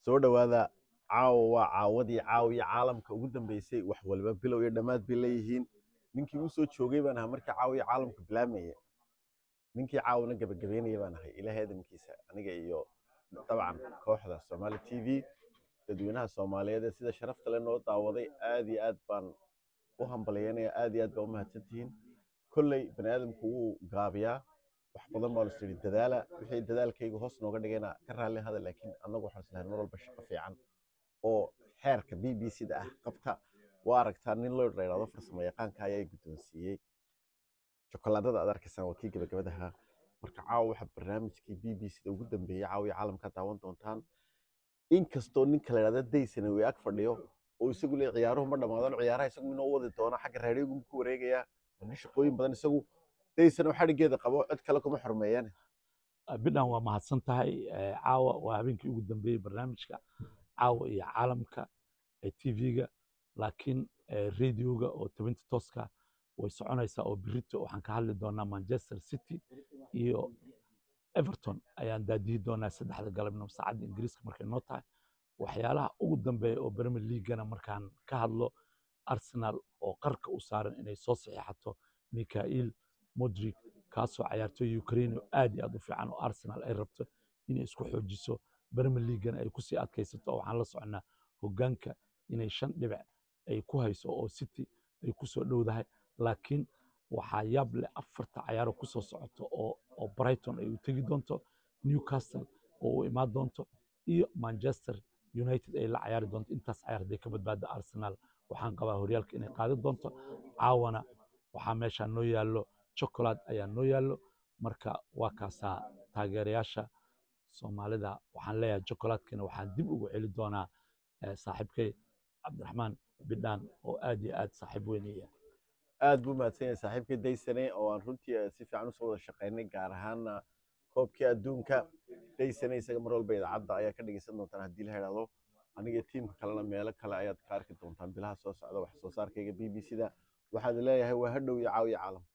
soo dhowaada caawa waa caawadii caawiya caalamka ugu dambeysay wax waliba bilow iyo dhammaad bay leeyihiin ninkii u soo joogay baan ahaa markii caawiya caalamka bilaamaya ninkii caawina gabagabeynaya baan ahay ilaahay adamkiisa aniga iyo dabcan kooxda Somali TV dadweynaha Soomaaliyeed ee sida sharafta leh noo daawaday aad iyo aad baan u hambalyeynaya aad iyo aad baan u mahadsantihiin kolley bani aadamku wuu gaabiyaa wax badan baan is idhi dadaala wixii dadaalkayga hoos nooga dhigayna ka raalli hada laakiin annagu waxaan islahay mar walba shaqo fiican oo xeerka b b c da ah qabta waa aragtaa nin loo dheeraado farsamo yaqaanka ayaa guddoonsiiyey jokolaadada aad arkaysaan waa kii gabagabadaha marka caawa waxaa barnaamijkii b b c da ugu dambeeyey caawiya caalamka daawan doontaan inkastoo ninka la yidhahda daysana way ag fadhiyo oo isagu le ciyaaruhu ma dhammaadaan ciyaaraha isagu inoo wadi doona xagga raadiyoogu ku wareegaya waa nin shaqooyin badan isagu daysana oo xadhigeeda qabo cid kale kuma xurmeeyaan bidhan waa mahadsan tahay caawa waa habeenkii ugu dambeeyey barnaamijka caawa iyo caalamka ee tv-ga laakiin radioga oo tabinta tooska way soconaysaa oo birito waxaan ka hadli doonaa manchester city iyo everton ayaan daadihi doonaa saddexda galabnimo saacadda ingiriiska markay noo tahay waxyaalaha ugu dambeeya oo premier leaguana markaan ka hadlo arsenal oo qarka u saaran inay soo saxiixato mikhail modric kaasoo cayaartooy ukraine oo aad iyo aad u fiican oo arsenal ay rabto inay isku xoojiso premier leaguana ay kusii adkaysato oo waxaan la soconaa hoggaanka inay shan dhibic ay ku hayso oo city ay kusoo dhowdahay laakiin waxaa yaab leh afarta cayaaro kusoo socoto oo oo brighton ay u tegi doonto newcastle oo u imaan doonto iyo manchester united ay la cayaari doonto intaas cayaar hadday ka badbaada arsenal waxaan qabaa horyaalka inay qaadi doonto caawana waxaa meeshaa noo yaallo chocolate ayaa noo yaallo marka waa kaasaa taageerayaasha soomaalida waxaan leeyahay chocolatekana waxaan dib ugu celi doonaa saaxiibkay cabdiraxmaan bidhaan oo aad iyo aad saaxiib weynaya aad buu mahadsan yahay saaxiibkii daysane oo aan runtii si fiican usoo wada shaqaynay gaar ahaana koobkii adduunka daysane isaga mar walba idaacadda ayaa ka dhegeysan doontaan haddii la idhaahdo aniga tiimka kalena meelo kale ayaad ka arki doontaan bilaha soo socda wax soo saarkayga b b c da waxaad leeyahay waa hadhow iyo caawiya caalam